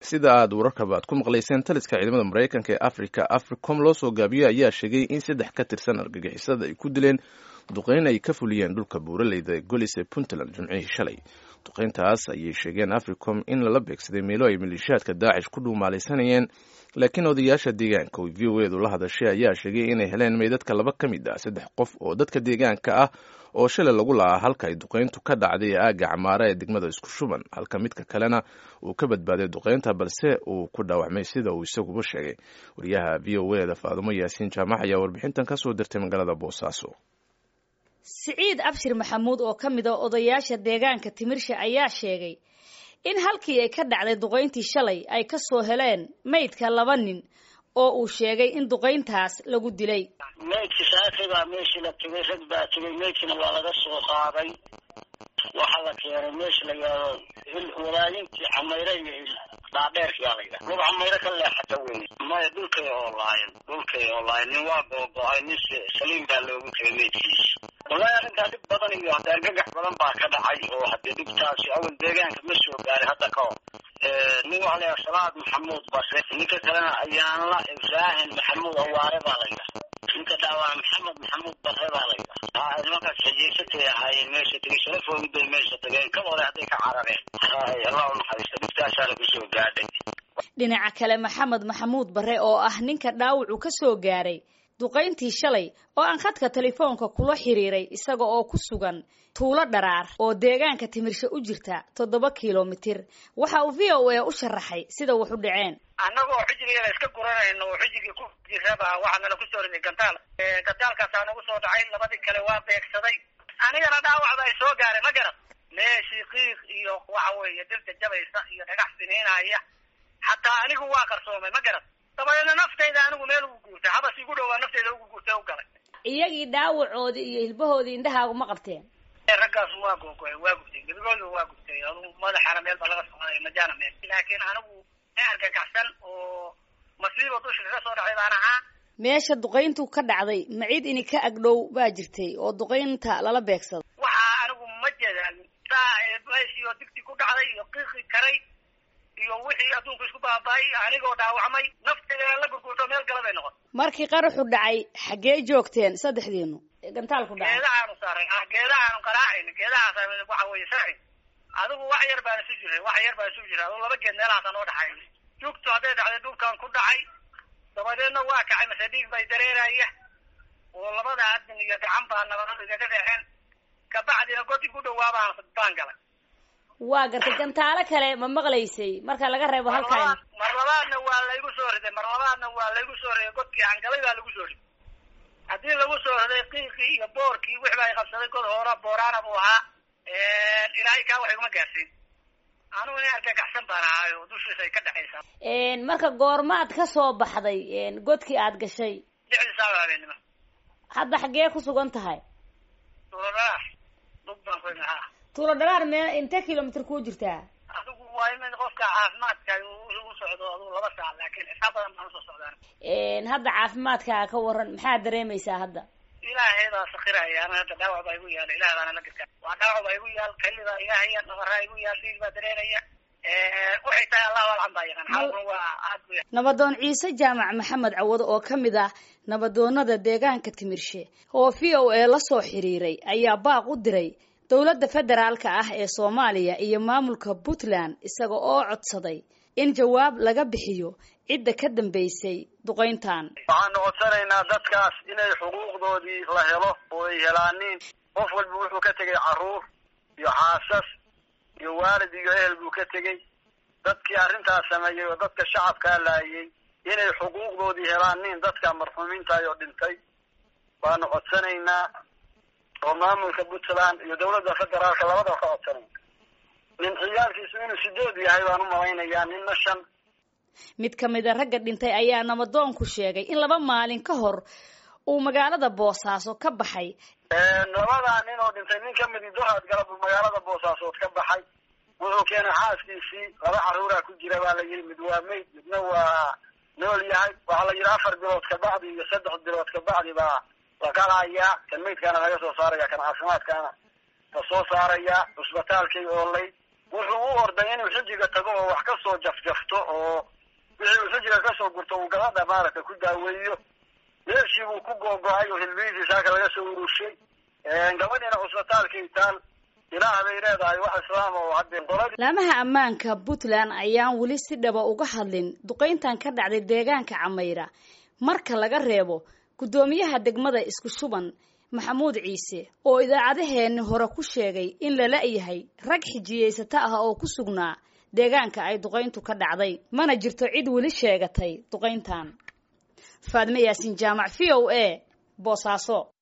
sida aad wararkaba aad ku maqlayseen taliska ciidamada maraykanka ee africa africom loo soo gaabiyey ayaa sheegay in saddex ka tirsan argagixisada ay ku dileen duqeyn ay ka fuliyeen dhulka buuraleyda ee golis ee puntland jimcihii shalay duqeyntaas ayay sheegeen africom in lala beegsaday meelo ay maleeshiyaadka daacish ku dhuumaalaysanayeen laakiin odayaasha deegaanka oo v o edu la hadashay ayaa sheegay inay heleen meydadka laba ka mid ah saddex qof oo dadka deegaanka ah oo shalay lagu la'aa halka ay duqeyntu ka dhacday ee aagga camaara ee degmada isku shuban halka midka kalena uu ka badbaaday duqeynta balse uu ku dhaawacmay sida uu isaguba sheegay wariyaha v o eda faadumo yaasiin jaamac ayaa warbixintan ka soo dirtay magaalada boosaaso siciid abshir maxamuud oo ka mid a odayaasha deegaanka timirsha ayaa sheegay in halkii ay ka dhacday duqayntii shalay ay ka soo heleen maydka laba nin oo uu sheegay in duqayntaas lagu dilay maydki saakay baa meeshii la tegay rag baa tegay maydkina waa laga soo qaaday waxaa la keenay meesha la yidhaahdo walaayintii camayre iyo dhaadheerkiyaa la yidhaha lug camayre ka leexata wey maya dhulkay oolaayen dhulkay oolaayen nin waa googo-ay nin saliim baa loogu tegay maydkiisa wallahi arrintaa dhib badan iyo hadda argagax badan baa ka dhacay oo haddii dhibtaasi awal deegaanka ma soo gaaray hadda ka hor nin waxaa la yidhaha salaad maxamuud base ninka kalena ayaanla ibraahin maxamuud awaare baa la yidhaha ninka dhaawaa maxamed maxamuud bare baa la yidhaha nimankaas xijiysatay ahaayeen meesha tegay sharafoogid bay meesha tageen ka hore hadday ka carareen hay allah u naxariista dhibtaasaa lagu soo gaadhay dhinaca kale maxamed maxamuud bare oo ah ninka dhaawacu ka soo gaaray duqayntii shalay oo aan khadka telefoonka kula xiriiray isaga oo ku sugan tuulo dharaar oo deegaanka timirshe u jirta toddoba kilomitir waxa uu v o a u sharaxay sida wax u dhaceen annagoo xijigeeda iska guranayno oo xijigii ku jiraba waxaa nala kusoo riday gantaal gantaalkaasaa nagu soo dhacay labadii kale waa beegsaday anigana dhaawacda ay soo gaaray ma garan meeshii qiiq iyo waxa weeye dirta jabaysa iyo dhagax siniinaya xataa anigu waa qarsoomay ma garan dabadeedna naftayda anigu meel ugu guurtay habas igu dhowaa naftayda ugu guurtay u galay iyagii dhaawacoodii iyo hilbahoodii indhahaagu ma qabteen raggaas waa googoy waa gubtay gebigooda waa gubtay adugu madaxana meel baa laga socday majaana meel laakiin anigu ma argagaxsan oo masiiba dusha kaga soo dhacay baan ahaa meesha duqayntu ka dhacday maciid ini ka agdhow baa jirtay oo duqaynta lala beegsado waxaa anigu ma jeedaan saa meeshii digti ku dhacday iyo qiiqi karay iyo wixii adduunku isku baaba'ay anigoo dhaawacmay nafteeda la gurgurto meel gala bay noqon markii qaraxu dhacay xaggee joogteen saddexdiinu gantaalku dhacay geedahaanu saaray geedahaanu qaraacayna geedahaas waxa weeye sharci adigu wax yar baan isu jiray wax yar baan isu jiray adigu laba geed meelahaasa noo dhaxay jugtu hadday dhacday dhulkan ku dhacay dabadeedna waa kacay mase dhiig bay dareeraya oo labada adin iyo gacan baa nabadadu igaga dhexeen kabacdina godi ku dhawaabaan baan galay waa gartay gantaalo kale ma maqlaysay marka laga reebo halkan mar labaadna waa laygu soo riday mar labaadna waa laygu soo riday godkii aan galay baa lagu soo riday haddii lagu soo riday qiiqii iyo boorkii wix baa qabsaday god hoora booraana buu ahaa ilaahay kaa wax iguma gaarsiin anugu nin argagaxsan baan ahaay oo dushiisa ay ka dhexaysaa marka goormaad ka soo baxday godkii aad gashay lixdii saaca habeenimo hadda xaggee ku sugan tahay tuulo dhalaar dhug baan ku haa tuulo dhalaar mee intee kilomitr kuu jirtaa adigu waa in qofka caafimaadka u socdo adigu laba saac laakiin xisaab badan baan usoo socdaan hadda caafimaadkaa ka waran maxaad dareemaysaa hadda ilaahay baa sakiraya ana hadda dhaawac baa igu yaala ilaah baana la gartaa waa dhaawac baa igu yaal kali baa iga haya nabaraa igu yaal dhiig baa dareeraya waxay tahay allahu alcam baa yaqaan xaalkuna waa aad bu nabadoon ciise jaamac maxamed cawado oo ka mid ah nabadoonada deegaanka timirshe oo v o a la soo xiriiray ayaa baaq u diray dowladda federaalka ah ee soomaaliya iyo maamulka puntland isaga oo codsaday in jawaab laga bixiyo cidda ka dambaysay duqayntan waxaanu codsanaynaa dadkaas inay xuquuqdoodii la helo oo ay helaaniin qof walba wuxuu ka tegay carruur iyo xaasas iyo waalid iyo ehel buu ka tegey dadkii arrintaas sameeyey oo dadka shacabkaa laayay inay xuquuqdoodii helaaniin dadka marxuumiintaay oo dhintay baanu codsanaynaa oo maamulka puntland iyo dawladda federaalka labadaba ka codsanayna nin ciyaalkiisu inuu sideed yahay baan u malaynayaa ninna shan mid ka mid a ragga dhintay ayaa nabadoonku sheegay in laba maalin ka hor uu magaalada boosaaso ka baxay labadaa nin oo dhintay nin kamidi doraad galab magaalada boosaasood ka baxay wuxuu keenay xaaskiisii laba carruuraa ku jira baa la yidhi mid waa mayd midna waa nool yahay waxaa la yidhi afar bilood kabacdi iyo saddex bilood kabacdi baa la qalayaa kan maydkaana laga soo saaraya kan caafimaadkaana la soo saaraya cusbitaalkay oolay wuxuu u orday inuu xujiga tago oo wax kasoo jafjafto oo wixii uu xujiga kasoo gurto uu gabadha maaragtay ku daaweeyo meeshii buu ku googo-ay oo hilbihiisii saaka laga soo urushay gabadhiina cusbitaalkii taal ilaah bay leedahay wax islaam oo haddii qoladii laamaha ammaanka puntland ayaan weli si dhaba uga hadlin duqayntan ka dhacday deegaanka camayra marka laga reebo guddoomiyaha degmada isku shuban maxamuud ciise oo idaacadaheenni hore ku sheegay in lala yahay rag xijiyeysato ah oo ku sugnaa deegaanka ay duqayntu ka dhacday mana jirto cid weli sheegatay duqayntan faadme yaasin jaamac v o a boosaaso